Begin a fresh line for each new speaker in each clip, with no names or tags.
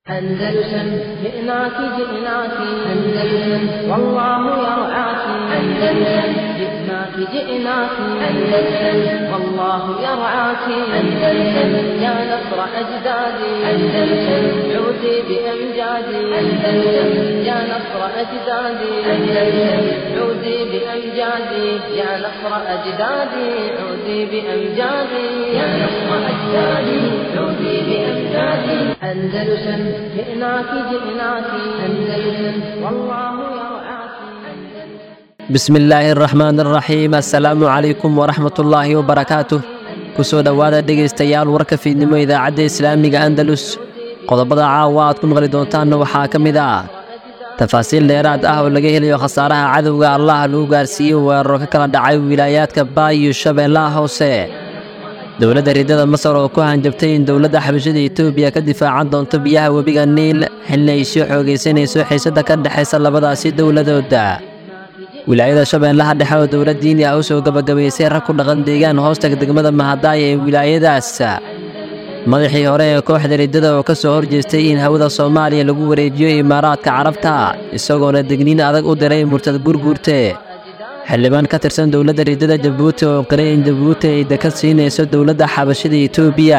أندلسن جئناك جئناك أندلسن والله يرعاك أندلسن جئناك جئناك أندلسن والله يرعاك أندلسن يا نصر أجدادي أندلسن عودي بأمجادي أندلسن يا نصر أجدادي أندلسن عودي بأمجادي يا نصر أجدادي عودي بأمجادي يا نصر أجدادي عودي بأمجادي أندلسن جئناك جئناك أندلسن والله يرعاك
bismi illaahi araxmaan araxiim assalaamu calaykum waraxmat ullaahi wabarakaatuh ku soo dhowaada dhegaystayaal warka fiidnimo idaacadda islaamiga andalus qodobada caawa aad ku maqli doontaanna waxaa ka mid ah tafaasiil dheeraad ah oo laga helayo khasaaraha cadowga allah lagu gaarsiiyey weeraro ka kala dhacay wilaayaadka baay iyo shabeellaha hoose dowladda riddada masar oo ku hanjabtay in dowladda xabashada etoobiya ka difaacan doonto biyaha webiga niil xilli ay sii xoogaysanayso xiisadda ka dhexaysa labadaasi dowladooda wilaayada shabeellaha dhexe oo dowlad diini ah u soo gebagabaysay rag ku dhaqan deegaan hoostaga degmada mahadaaya ee wilaayadaas madaxii hore ee kooxda riddada oo ka soo horjeestay in hawada soomaaliya lagu wareejiyo imaaraadka carabta isagoona degniin adag u diray murtad gurguurte xildhibaan ka tirsan dowladda riddada jabuuti oo qiray in jabuuti ay dekad siinayso dowladda xabashada etoobiya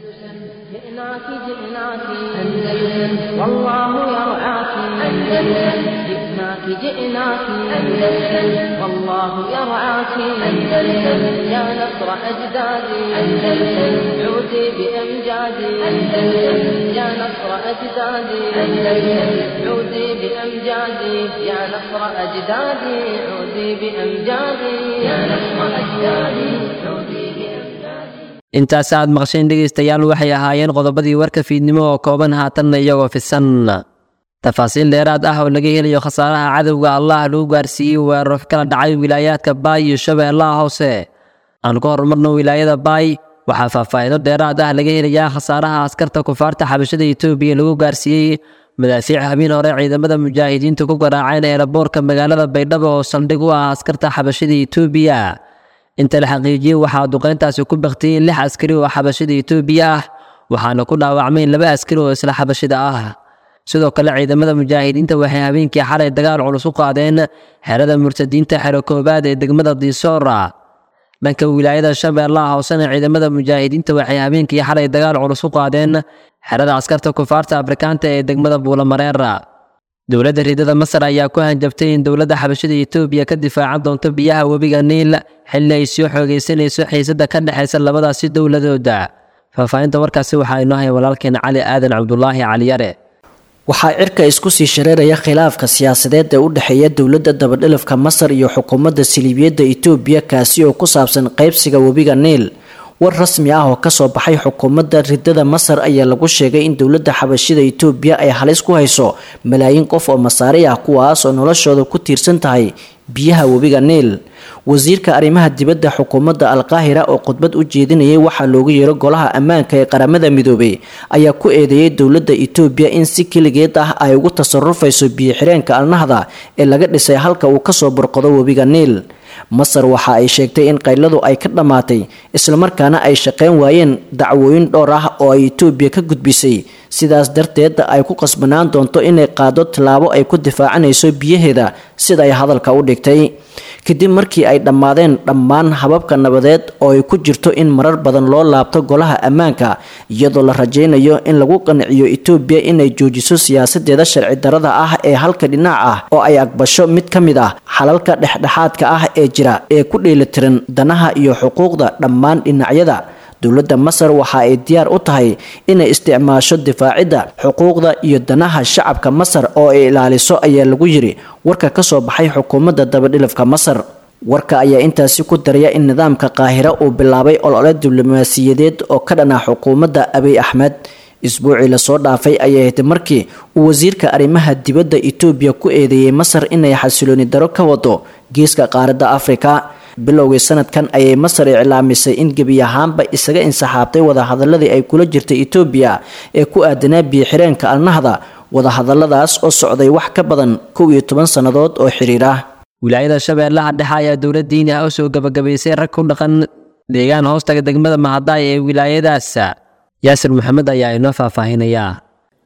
جئناك جئناك أندلسن والله يرعاك أندلسن جئناك جئناك أندلسن والله يرعاك أندلسن يا نصر أجدادي أندلسن عودي بأمجادي أندلسن يا نصر أجدادي أندلسن عودي بأمجادي يا نصر أجدادي عودي بأمجادي يا نصر أجدادي عودي بأمجادي
intaas aad maqsheen dhegaystayaal waxay ahaayeen qodobadii warka fiidnimo oo kooban haatanna iyagoo fisan tafaasiil dheeraad ah oo laga helayo khasaaraha cadowga allah lagu gaarsiiyey weeraro ka kala dhacay wilaayaadka baay iyo shabeellaha hoose aan ku horumarno wilaayada baay waxaa faahfaahido dheeraad ah laga helayaa khasaaraha askarta kufaarta xabashada etoobiya lagu gaarsiiyey madaafiic habeen hore ciidamada mujaahidiinta ku garaaceen eeraboorka magaalada baydhabo oo saldhig u ah askarta xabashada etoobiya inta la xaqiijiyey waxaa duqayntaasi ku baktiyey lix askari oo xabashada etoobiya ah waxaana ku dhaawacmay laba askari oo isla xabashida ah sidoo kale ciidamada mujaahidiinta waxay habeenkii xalay dagaal culus u qaadeen xerada murtadiinta xero koobaad ee degmada diisoora dhanka wilaayada shabeellaha hoosena ciidamada mujaahidiinta waxay habeenkii xalay dagaal culus u qaadeen xerada askarta kufaarta afrikaanta ee degmada buulamareera dowladda riddada masar ayaa ku hanjabtay in dowladda xabashada etoobiya ka difaacan doonto biyaha webiga niil xilli ay sii xoogaysanayso xiisadda ka dhexaysa labadaasi dowladooda faahfaahinta warkaasi waxaa inoo haya walaalkeena cali aadan cabdulaahi caliyare
waxaa cirka isku sii shareeraya khilaafka siyaasadeed ee u dhexeeya dowladda dabadhilifka masar iyo xukuumadda siliibiyadda etoobiya kaasi oo ku saabsan qaybsiga webiga niil war rasmi ah oo kasoo baxay xukuumadda riddada masar ayaa lagu sheegay in dowladda xabashida etoobiya ay halis ku hayso malaayiin qof oo masaari ah kuwaas oo noloshooda ku tiirsan tahay biyaha webiga niil wasiirka arrimaha dibadda xukuumadda alqaahira oo khudbad u jeedinayay waxaa loogu yeero golaha ammaanka ee qaramada midoobay ayaa ku eedeeyay dowladda etoobiya in si keligeed ah ay ugu tasarufayso biyo-xireenka alnahda ee laga dhisay halka uu kasoo burqado webiga niil masar waxa ay sheegtay in qayladu ay ka dhammaatay islamarkaana ay shaqeyn waayeen dacwooyin dhowr ah oo ay etoobiya ka gudbisay sidaas darteed ay ku qasbanaan doonto inay qaado tallaabo ay ku difaacanayso biyaheeda sida ay hadalka u dhigtay kadib markii ay dhammaadeen dhammaan hababka nabadeed oo ay ku jirto in marar badan loo laabto golaha ammaanka iyadoo la rajaynayo in lagu qanciyo etoobiya inay joojiso siyaasadeeda sharci darada ah ee halka dhinac ah oo ay aqbasho mid ka mid ah xalalka dhexdhexaadka ah ee jira ee ku dheelitiran danaha iyo xuquuqda dhammaan dhinacyada dowladda masar waxa ay diyaar u tahay inay isticmaasho difaacidda xuquuqda iyo danaha shacabka masar oo ay ilaaliso ayaa lagu yiri warka kasoo baxay xukuumadda dabadhilifka masar warka ayaa intaasi ku daraya in nidaamka qaahira uu bilaabay olole diblomaasiyadeed oo ka dhan ah xukuumadda abiy axmed isbuucii lasoo dhaafay ayay ahayd markii uu wasiirka arrimaha dibadda etoobiya ku eedeeyey masar inay xasilooni daro ka wado geeska qaaradda afrika bilowgii sanadkan ayay masar iclaamisay in gebi ahaanba isaga insaxaabtay wadahadaladii ay kula jirtay etoobiya ee ku aadanaa biyo-xireenka alnahda wadahadaladaas oo socday wax ka badan kow iyo toban sannadood oo xiriir ah
wilaayada shabeellaha dhexe ayaa dowlad diini ah u soo gebagabaysay rag ku dhaqan deegaan hoostaga degmada mahadaay ee wilaayadaas yaasir maxamed ayaa inoo faahfaahinayaa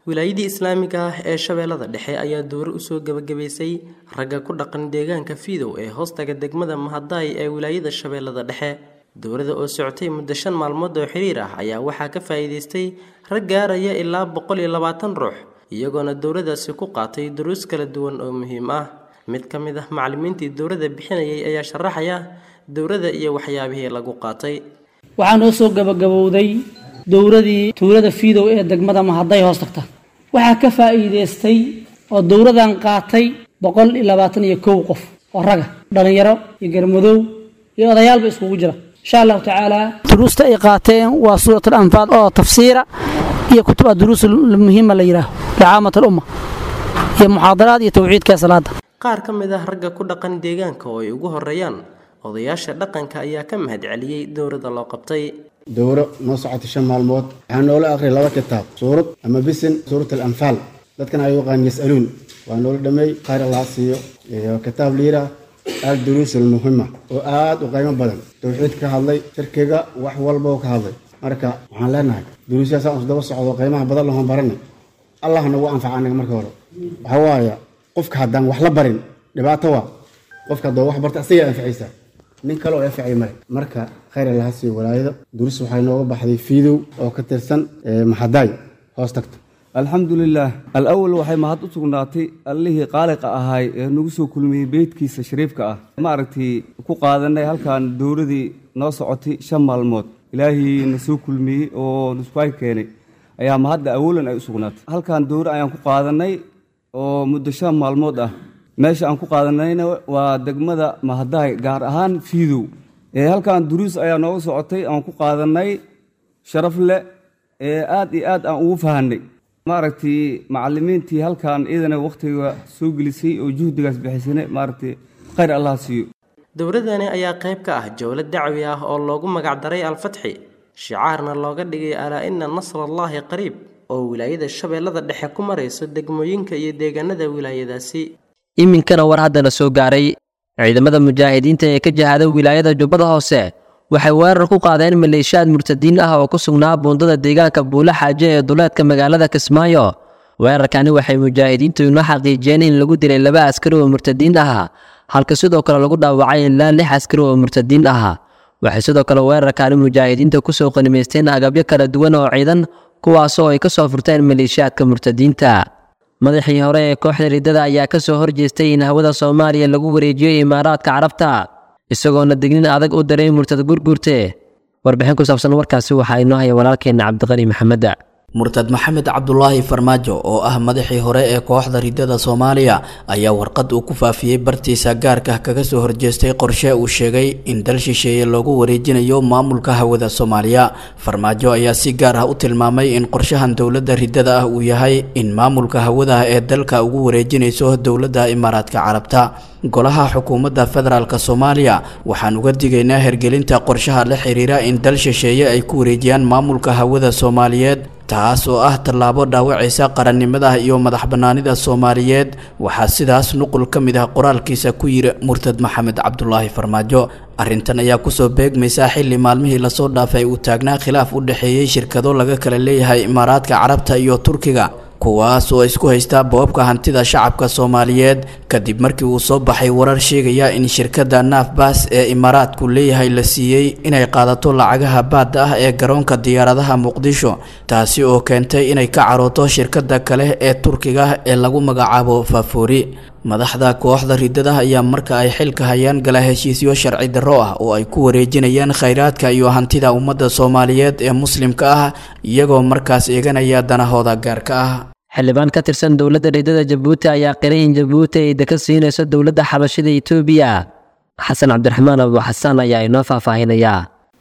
wilaayadii islaamiga ah ee shabeellada dhexe ayaa dowro usoo gebagabaysay ragga ku dhaqan deegaanka fiidow ee hoostaga degmada mahadaay ee wilaayada shabeellada dhexe dowrada oo socotay muddo shan maalmood oo xiriir ah ayaa waxaa ka faa'iidaystay rag gaaraya ilaa boqol iyo labaatan ruux iyagoona dowradaasi ku qaatay duruus kala duwan oo muhiim ah mid ka mid ah macallimiintii dowrada bixinayay ayaa sharaxaya dowrada iyo waxyaabihii lagu qaatay
waxaa noo soo gabagabowday dowradii tuulada fiidow ee degmada mahaday hoos tagta waxaa ka faa'iidaystay oo dowradan qaatay boqol iyo labaatan iyo kow qof oo raga dhallinyaro iyo garmadow iyo odayaalba iskugu jira insha allahu tacaala duruusta ay qaateen waa suurat alanfaal oo tafsiira iyo kutuba duruus muhiima la yidhaaho licaamat alumma iyo muxaadaraad iyo tawxiidka salaada
qaar ka mid ah ragga ku dhaqan deegaanka oo ay ugu horeeyaan odayaasha dhaqanka ayaa ka mahadceliyey dowrada loo qabtay
dowro noo socotay shan maalmood waxaa noola akhriyay laba kitaab suurad ama bisin suurat alanfaal dadkan ay yaqaan yasaluun waa noola dhameey khayr allah siiyo iyo kitaab liira al duruus almuhima oo aad u qiimo badan tawxiid ka hadlay shirkiga wax walba oo ka hadlay marka waxaan leenahay duruusyaasaan isdaba socdo qiimaha badan lahoon baranay allah nagu anfaca anaga marka hore waxa waaye qofka haddaan wax la barin dhibaato waa qofka haddoo wax barta asagaa anficaysaa nin kale oo anficay male marka khayr allaha siiyo walaayada duruus waxay nooga baxday fiidow oo ka tirsan maxadaay hoos tagta
alxamdulilaah alawal waxay mahad u sugnaatay allihii qaaliqa ahaay ee nagu soo kulmiyey beydkiisa shariifka ah maaragtay ku qaadanay halkan dowladii noo socotay shan maalmood ilaahii na soo kulmiyey oo nuskuay keenay ayaa mahadda awalan ay u sugnaatay halkan dowra ayaan ku qaadanay oo muddo shan maalmood ah meesha aan ku qaadanayna waa degmada mahadaay gaar ahaan fiidow ee halkan duruus ayaa nooga socotay aan ku qaadanay sharaf leh ee aad iyo aad aan ugu fahanay maaragtay macalimiintii halkan iyadana wakhtiga soo gelisay oo juhdigaas bixisane maaragtay khayr allah siiyo
dowladani ayaa qayb ka ah jowlad dacwi ah oo loogu magacdaray alfatxi shicaarna looga dhigay alaa ina nasrallaahi qariib oo wilaayada shabeellada dhexe ku marayso degmooyinka iyo deegaanada wilaayadaasi
iminkana war haddana soo gaaray ciidamada mujaahidiinta ee ka jihada wilaayada jubbada hoose waxay weerar ku qaadeen maleeshiyaad murtadiin ah oo ku sugnaa buundada deegaanka buule xaaje ee duleedka magaalada kismaayo weerarkani waxay mujaahidiintu inoo xaqiijiyeen in lagu dilay laba askari oo murtadiin ah halka sidoo kale lagu dhaawacay ilaa lix askari oo murtadiin ah waxay sidoo kale weerarkani mujaahidiinta kusoo qanimaysteen agabyo kala duwan oo ciidan kuwaasoo ay ka soo furteen maleeshiyaadka murtadiinta madaxii hore ee kooxda riddada ayaa ka soo horjeestay in hawada soomaaliya lagu wareejiyo imaaraadka carabta isagoona dignin adag u daray murtad gurgurte warbixin ku saabsan warkaasi waxaa inoo haya walaalkeenna cabdiqani maxamed
murtad maxamed cabdulaahi farmaajo oo ah madaxii hore ee kooxda riddada soomaaliya ayaa warqad uu ku faafiyey bartiisa gaarka kaga soo horjeestay qorshe uu sheegay in dal shisheeye loogu wareejinayo maamulka hawada soomaaliya farmaajo ayaa si gaar ah u tilmaamay in qorshahan dowladda riddada ah uu yahay in maamulka hawadaha ee dalka ugu wareejinayso dowladda imaaraadka carabta golaha xukuumadda federaalk soomaaliya waxaan uga digaynaa hergelinta qorshaha la xiriira in dal shisheeye ay ku wareejiyaan maamulka hawada soomaaliyeed taas oo ah tallaabo dhaawacaysa qarannimada iyo madax bannaanida soomaaliyeed waxaa sidaas nuqul ka mid ah qoraalkiisa ku yiri murtad maxamed cabdulaahi farmaajo arrintan ayaa kusoo beegmaysa xilli maalmihii lasoo dhaafay uu taagnaa khilaaf u dhexeeyey shirkado laga kala leeyahay imaaraadka carabta iyo turkiga kuwaas oo isku haysta boobka hantida shacabka soomaaliyeed kadib markii uu soo baxay warar sheegaya in shirkadda naafbaas ee imaaraadku leeyahay la siiyey inay qaadato lacagaha baadda ah ee garoonka diyaaradaha muqdisho taasi oo keentay inay ka carooto shirkadda kale ee turkiga ee lagu magacaabo faafoori madaxda kooxda riddada ayaa marka ay xilka hayaan gala heshiisyo sharci darro ah oo ay ku wareejinayaan khayraadka iyo hantida ummadda soomaaliyeed ee muslimka ah iyagoo markaas eeganaya danahooda gaarka ah
xildhibaan ka tirsan dowladda riddada jabuuti ayaa qiray in jabuuti ay deka siinayso dowladda xabashida etoobiya xasan cabdiraxmaan abu xasaan ayaa inoo faahfaahinayaa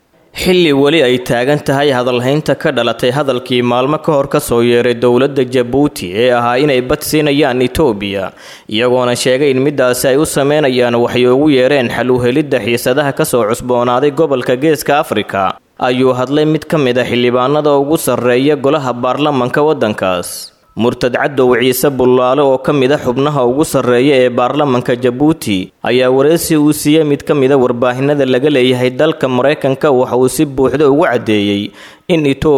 xilli weli ay taagan tahay hadalhaynta ka dhalatay hadalkii maalmo ka hor ka soo yeeray dowladda jabuuti ee ahaa inay bad siinayaan etoobiya iyagoona sheegay in midaasi ay u sameynayaan waxay ugu yeereen xal u helidda xiisadaha kasoo cusboonaaday gobolka geeska afrika ayuu hadlay mid ka mid a xildhibaanada ugu sarreeya golaha baarlamanka waddankaas murtad cadow ciise bullaale oo ka mid a xubnaha ugu sarreeya ee baarlamanka jabuuti ayaa wareysi uu siiyey mid ka mid a warbaahinada laga leeyahay dalka maraykanka waxa uu si buuxda ugu caddeeyey in etoobiya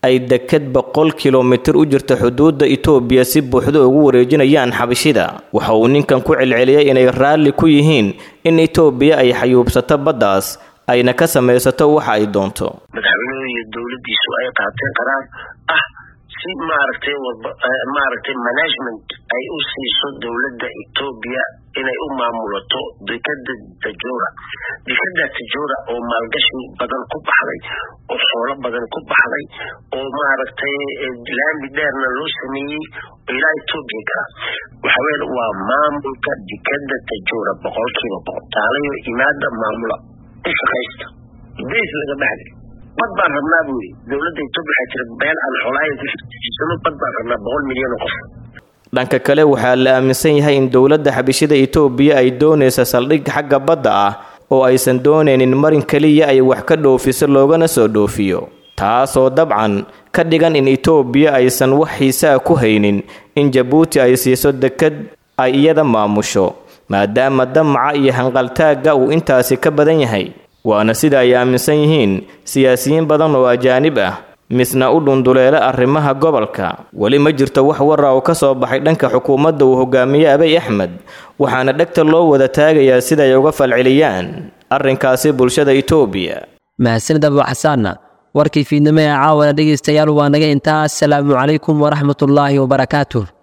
ay deked boqol kilomitir u jirta xuduudda itoobiya si buuxda ugu wareejinayaan xabashida waxa uu ninkan ku celceliyey inay raalli ku yihiin in itoobiya ay xayuubsato baddaas ayna ka samaysato waxa ay doonto
madaxweynuhu iyo dowladdiisu ay qaateen qaraar ah si maaragtay maaragtay management ay u siiso dowladda etoobiya inay u maamulato dekada tajura dekada tajura oo maalgashi badan ku baxday oo xoolo badan ku baxday oo maaragtay laami dheerna loo sameeyey oo ilaa etoobiya gala waxaweye waa maamulka dekada tajura boqolkiiba boqol taalayo imaada maamula u shaqaysta beys laga baxday bad baan rabnaa buu yidhi dowladda etoobiya waxaa jira beel aan xoolaayan ku shaqeysano bad baan rabnaa boqol milyan oo qof
dhanka kale waxaa la aaminsan yahay in dowladda xabishida itoobiya ay doonaysa saldhig xagga badda ah oo aysan doonaynin marin keliya ay wax ka dhoofiso loogana soo dhoofiyo taasoo dabcan ka dhigan in itoobiya aysan wax xiise ah ku haynin in jabuuti ay siiso dekad ay iyada maamusho maadaama damaca iyo hanqaltaagga uu intaasi ka badan yahay waana sida ay aaminsan yihiin siyaasiyiin badan oo ajaanib ah misna u dhunduleela arrimaha gobolka weli ma jirto wax wara oo ka soo baxay dhanka xukuumadda uu hogaamiye abay axmed waxaana dhegta loo wada taagayaa siday uga falceliyaan arrinkaasi bulshada itoobiya
mahadsanid abu xasaanna warkii fiidnimo ee caawana dhegaystayaal waa naga intaa asalaamu calaykum waraxmatullaahi wabarakaatuh